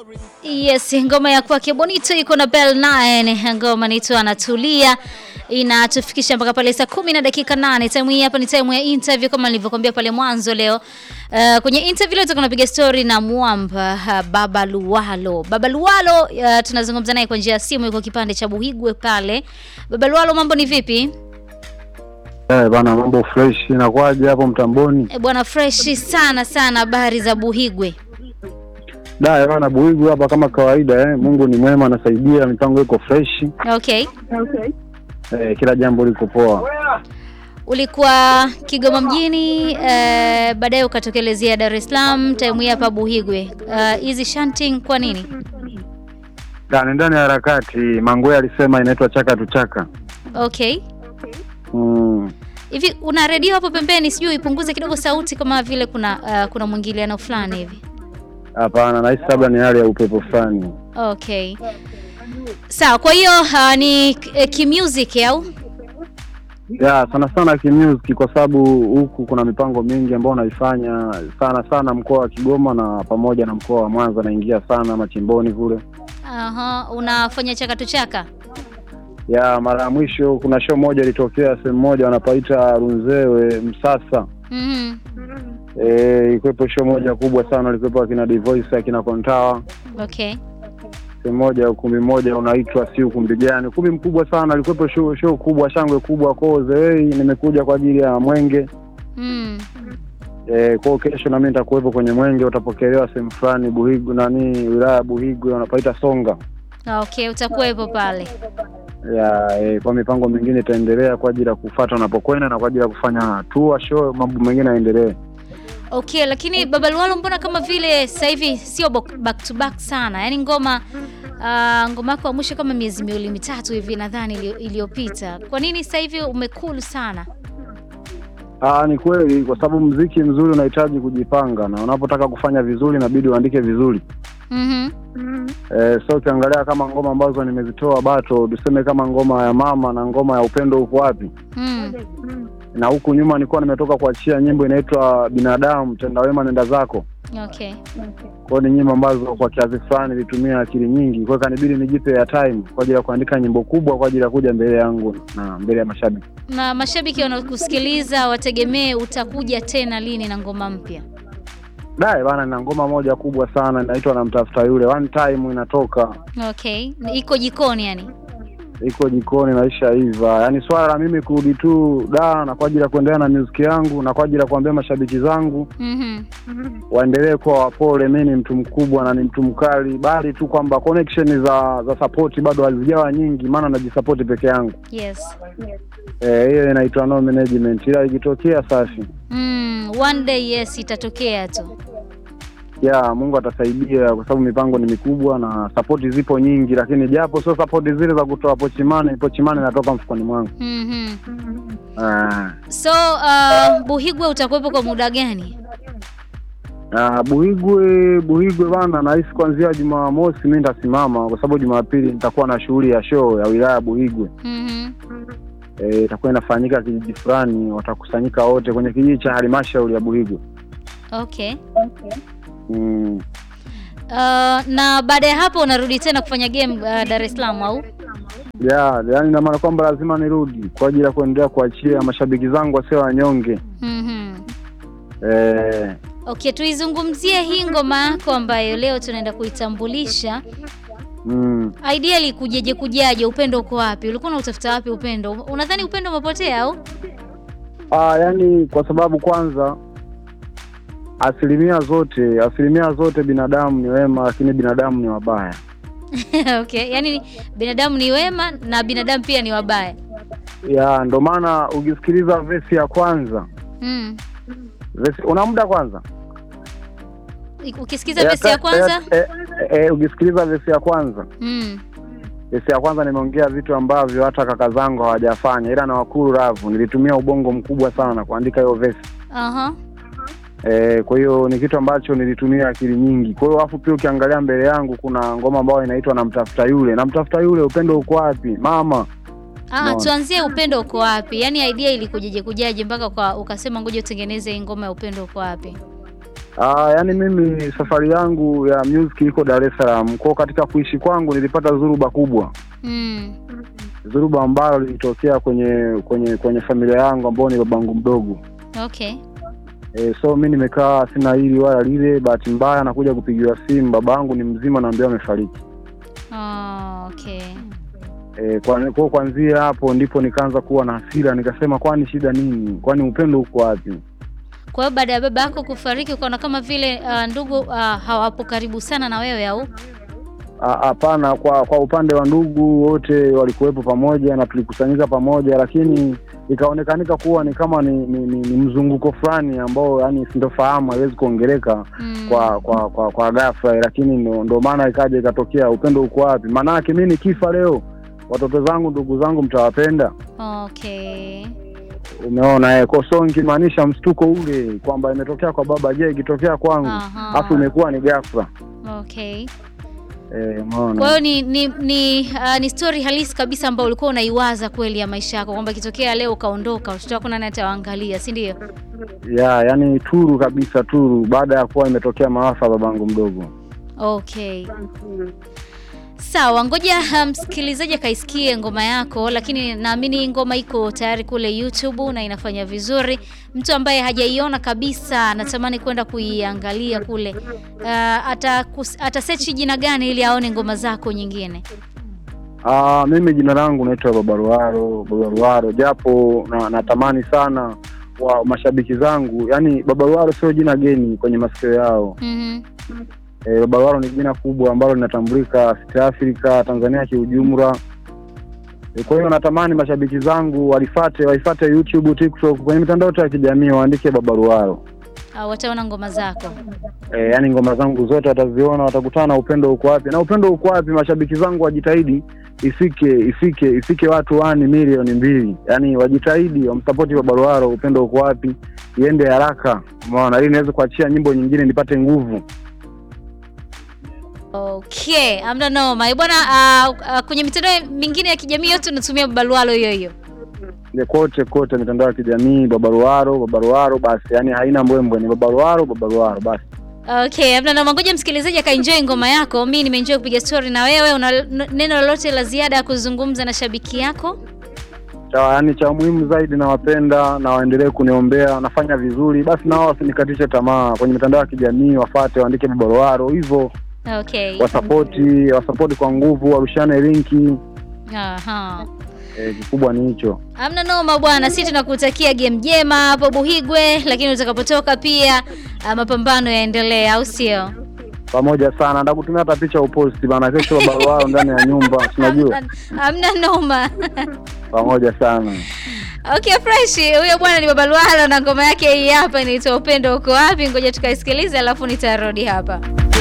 Yes, ngoma ya kwake Bonito iko na Bell 9. Ngoma naitwa Anatulia inatufikisha mpaka pale saa kumi na dakika nane. Time hii hapa ni time ya interview kama nilivyokuambia pale mwanzo leo. Uh, kwenye interview leo tutakuwa tunapiga story na Mwamba uh, Baba Luwalo. Baba Luwalo uh, tunazungumza naye kwa njia ya simu, yuko kipande cha Buhigwe pale. Baba Luwalo, mambo ni vipi? Eh, bana mambo fresh inakuwaje hapo mtamboni? E, bwana fresh sana sana, habari za Buhigwe? Da, bana Buigu hapa kama kawaida eh. Mungu ni mwema anasaidia, mipango iko fresh. Okay. Eh, kila jambo liko poa. Ulikuwa Kigoma mjini eh, baadaye ukatokelezea Dar es Salaam, time hii hapa Buhigwe. Hizi uh, shanting kwa nini? Da, ni ndani ya harakati. Mangwe alisema inaitwa chaka tu chaka. Okay. Mm. Hivi una redio hapo pembeni, sijui ipunguze kidogo sauti kama vile kuna uh, kuna mwingiliano fulani hivi. Hapana, nahisi labda ni hali ya upepo fulani. Okay. Sawa, kwa hiyo uh, ni eh, kimusic au? Ya, sana sana kimusic kwa sababu huku kuna mipango mingi ambayo naifanya sana sana mkoa wa Kigoma na pamoja na mkoa wa Mwanza naingia sana machimboni kule. Aha, unafanya chakatu chaka? Ya, mara ya mwisho kuna show moja ilitokea sehemu moja wanapaita Runzewe Msasa. Mhm. Eh, ikuwepo show moja kubwa sana ilikuwepo akina Divoice akina Kontawa Okay. sehemu moja ukumbi mmoja unaitwa si ukumbi gani ukumbi mkubwa sana ilikuwepo show, show kubwa shangwe kubwa kwao zewei nimekuja kwa ajili ya mwenge Mm. eh, kwao kesho nami nitakuwepo kwenye mwenge utapokelewa sehemu fulani Buhigu nani wilaya ya Buhigwe wanapaita Songa Okay, utakuwepo pale. ya eh, kwa mipango mingine itaendelea kwa ajili ya kufuata unapokwenda na kwa ajili ya kufanya tour show mambo mengine yaendelee Okay, lakini Baba Luwalo, mbona kama vile sasa hivi sio bok- back to back sana? Yaani ngoma uh, ngoma yako ya mwisho kama miezi miwili mitatu hivi nadhani ilio- iliyopita. Kwa nini sasa hivi umekulu sana? Aa, ni kweli kwa sababu mziki mzuri unahitaji kujipanga na unapotaka kufanya vizuri inabidi uandike vizuri. Mhm. E, so ukiangalia kama ngoma ambazo nimezitoa bato, tuseme kama ngoma ya mama na ngoma ya upendo uko wapi, Mm. na huku nyuma nilikuwa nimetoka kuachia nyimbo inaitwa binadamu tenda wema nenda zako. Okay. Kwa hiyo ni nyimbo ambazo kwa kiasi fulani nilitumia akili nyingi, kwa hiyo kanibidi nijipe ya time kwa ajili ya kuandika nyimbo kubwa kwa ajili ya kuja mbele yangu na mbele ya mashabiki. Na mashabiki wanaokusikiliza wategemee utakuja tena lini na ngoma mpya? Dae bana, na ngoma moja kubwa sana inaitwa namtafuta yule, one time inatoka Okay. Iko jikoni yani. iko jikoni naisha iva. Yaani swala la mimi kurudi tu da na kwa ajili ya kuendelea na muziki yangu na kwa ajili ya kuambia mashabiki zangu Mhm. waendelee kuwa wapole. Mimi ni mtu mkubwa na ni mtu mkali, bali tu kwamba connection za za support bado hazijawa nyingi, maana najisupport peke yangu. Yes. Eh, hiyo inaitwa no management, ila ikitokea safi Mm, one day yes itatokea tu. ya Mungu atasaidia, kwa sababu mipango ni mikubwa na support zipo nyingi, lakini japo sio support zile za kutoa pochimane, pochimane inatoka mfukoni mwangu. Mhm. Ah. So uh, Buhigwe utakuwepo kwa muda gani? Ah, Buhigwe Buhigwe bana, nahisi kuanzia Jumamosi mi nitasimama, kwa sababu Jumapili nitakuwa na shughuli ya show ya wilaya ya Buhigwe. Mhm. Eh, itakuwa inafanyika kijiji fulani, watakusanyika wote kwenye kijiji cha halmashauri ya Buhigwe. Okay. Mm. Uh, na baada ya hapo unarudi tena kufanya game uh, Dar es Salaam au? Ya, yaani ina maana kwamba lazima nirudi kwa ajili ya kuendelea kuachia mashabiki zangu wasio wanyonge. Mhm. Eh, Okay, tuizungumzie hii ngoma yako ambayo leo tunaenda kuitambulisha. mm. Ideally kujeje kujaje, upendo uko wapi? Ulikuwa unatafuta wapi upendo? Unadhani upendo umepotea au? Ah, yaani kwa sababu kwanza asilimia zote asilimia zote binadamu ni wema, lakini binadamu ni wabaya. Okay, yaani binadamu ni wema na binadamu pia ni wabaya. Ya, ndo maana ukisikiliza vesi ya kwanza Mm. vesi, una muda kwanza Ukisikiza vesi ya kwanza? eh, eh, eh, ukisikiliza vesi ya kwanza Mm. vesi ya kwanza nimeongea vitu ambavyo hata kaka zangu hawajafanya, ila na wakuru ravu nilitumia ubongo mkubwa sana kuandika hiyo vesi Aha. eh, kwa hiyo ni kitu ambacho nilitumia akili nyingi. Kwa hiyo alafu pia ukiangalia mbele yangu kuna ngoma ambayo inaitwa namtafuta yule, namtafuta yule, upendo uko wapi mama? Ah, Unaona? tuanzie upendo uko wapi? Yaani idea ilikujeje kujaje mpaka kwa ukasema ngoja utengeneze hii ngoma ya upendo uko wapi? Ah, yani mimi safari yangu ya music iko Dar es Salaam. Kwa katika kuishi kwangu nilipata dhuruba kubwa, Mm. dhuruba ambalo lilitokea kwenye kwenye kwenye familia yangu ambao ni babangu mdogo. Okay. E, so mi nimekaa sina hili wala lile. Bahati mbaya nakuja kupigiwa simu, babangu ni mzima, naambia amefariki. Oh, okay. E, kwa kwa kuanzia hapo ndipo nikaanza kuwa na hasira, nikasema kwani shida nini? Kwani upendo uko wapi? Kwa hiyo baada ya baba yako kufariki ukaona kama vile uh, ndugu uh, hawapo karibu sana na wewe au? A- Hapana, kwa kwa upande wa ndugu wote walikuwepo pamoja na tulikusanyika pamoja, lakini ikaonekanika kuwa ni kama ni, ni, ni, ni mzunguko fulani ambao yani sintofahamu haiwezi kuongeleka Mm. kwa kwa kwa, kwa ghafla, lakini ndo, ndo maana ikaja ikatokea upendo uko wapi? Maanake mi nikifa leo watoto zangu ndugu zangu mtawapenda? Okay. Umeona eh, kwa so nikimaanisha mshtuko ule kwamba imetokea kwa baba, je, ikitokea kwangu Aha. afu imekuwa ni ghafla Okay. eh, umeona Kwa hiyo ni ni ni, uh, ni story halisi kabisa ambayo ulikuwa unaiwaza kweli ya maisha yako kwamba ikitokea leo ukaondoka watoto wako nani atawaangalia, si ndio? ya yani turu kabisa turu baada ya kuwa imetokea maafa babangu mdogo Okay. Sawa, ngoja uh, msikilizaji akaisikie ngoma yako, lakini naamini ngoma iko tayari kule YouTube na inafanya vizuri. Mtu ambaye hajaiona kabisa anatamani kwenda kuiangalia kule, uh, ata atasearch jina gani ili aone ngoma zako nyingine? Ah, mimi jina langu naitwa babaruaro babaruaro japo na, natamani sana wa mashabiki zangu yani babaruaro sio jina geni kwenye masikio yao Mhm. e, babaruaro ni jina kubwa ambalo linatambulika East Africa Tanzania kiujumla e, kwa hiyo natamani mashabiki zangu walifate waifate YouTube TikTok kwenye mitandao yote ya kijamii waandike babaruaro Uh, wataona ngoma zako. e, yani ngoma zangu zote wataziona, watakutana na upendo uko wapi. Na upendo uko wapi? Mashabiki zangu wajitahidi ifike ifike ifike watu wani milioni mbili, yani wajitahidi wamsapoti Babaruaro. Upendo uko wapi? Iende haraka, umeona, ili niweze kuachia nyimbo nyingine nipate nguvu. Okay, amna noma. Eh, Bwana uh, uh, kwenye mitandao mingine ya kijamii yote unatumia babalualo hiyo hiyo. Ndio kote kote mitandao ya kijamii Babaruaro, Babaruaro basi, yani haina mbwembwe, ni Babaruaro, Babaruaro basi. Okay, amna noma. Ngoja msikilizaji akaenjoy ngoma yako. Mimi nimeenjoy kupiga story na wewe. Una n- neno lolote la ziada ya kuzungumza na shabiki yako? Cha yani cha muhimu zaidi, nawapenda na waendelee kuniombea, nafanya vizuri, basi nao wasinikatishe tamaa. Kwenye mitandao ya kijamii wafate, waandike Babaruaro hivyo Okay. wasapoti wasapoti kwa nguvu, warushane linki. Aha. E, kikubwa ni hicho. Amna noma bwana, sisi tunakutakia game njema hapo Buhigwe, lakini utakapotoka pia uh, mapambano yaendelee, au sio? Pamoja sana, ndakutumia hata picha uposti bana, kesho Babaruaro ndani ya nyumba, unajua. Amna- Amna noma. Pamoja sana. Okay, fresh. Huyo bwana ni Babalualo na ngoma yake hii hapa inaitwa Upendo uko wapi? Ngoja tukaisikilize alafu nitarudi hapa.